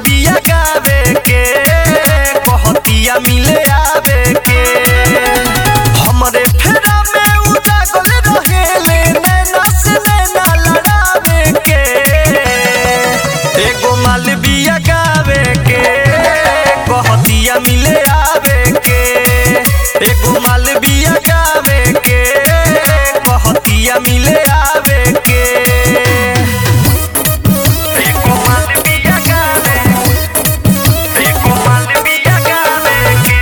बिया गावे के कहतिया मिले आवे के हमरे फेरा में उजागल रहेले नैना से नैना लड़ावे के एगो माल बिया गावे के कहतिया मिले आवे के एगो माल बिया गावे के कहतिया मिले आवे के एगो माल बिया गावे एगो माल बिया गावे के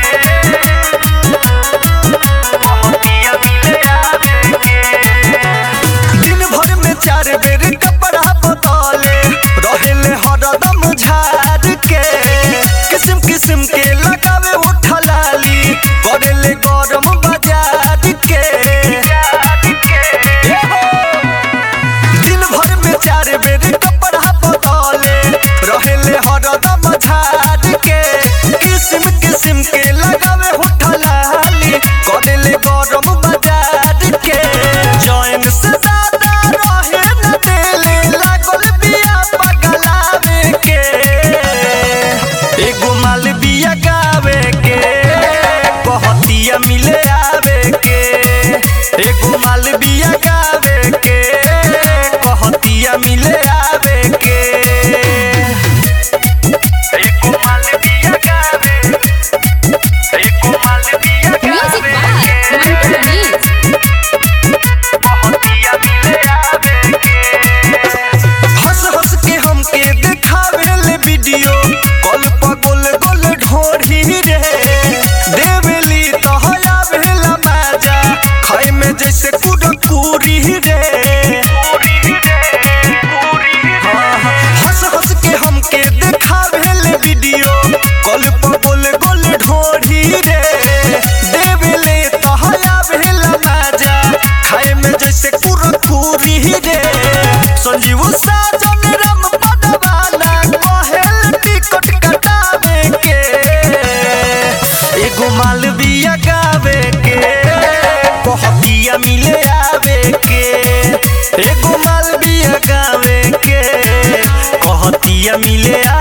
कहतिया मिले आवे के दिन भर में चार बेर कपड़ा बदले रहेले हरदम झाड़ के किस्म किस्म के लगावे उठलाली करेले गरम बाजार के दिन भर में चार बेर कपड़ा बदले रहेले हरदम झाड़ के किस्म किस्म के लगावे उठलाली करेले गरम बाजार के जैन से ज्यादा रहे न देले लागल बिया पगलावे के एगो माल बिया गावे के कहतिया मिले आवे के एगो माल बिया गावे के कहतिया मिले आवे के एगो माल बिया गावे एगो माल बिया Music गावे by Mantu Manish. हंस हंस के हमके देखावे ले वीडियो कॉल पर गोल गोल ढोढ़ी रे देवेली तो हया भेला माजा खाए में जैसे कुरकुरी रे हाँ, हाँ, हंस हंस के हमके देखावे ले वीडियो कॉल पर गोल गोल ढोढ़ी रे देवेले तो हया भेला माजा खाए में जैसे कुरकुरी रे संजीव साजन राम पदवाना कहेल टिकट कटावे के एगो माल बिया गावे के कहतिया मिले आवे के एगो माल बिया गावे के कहतिया मिले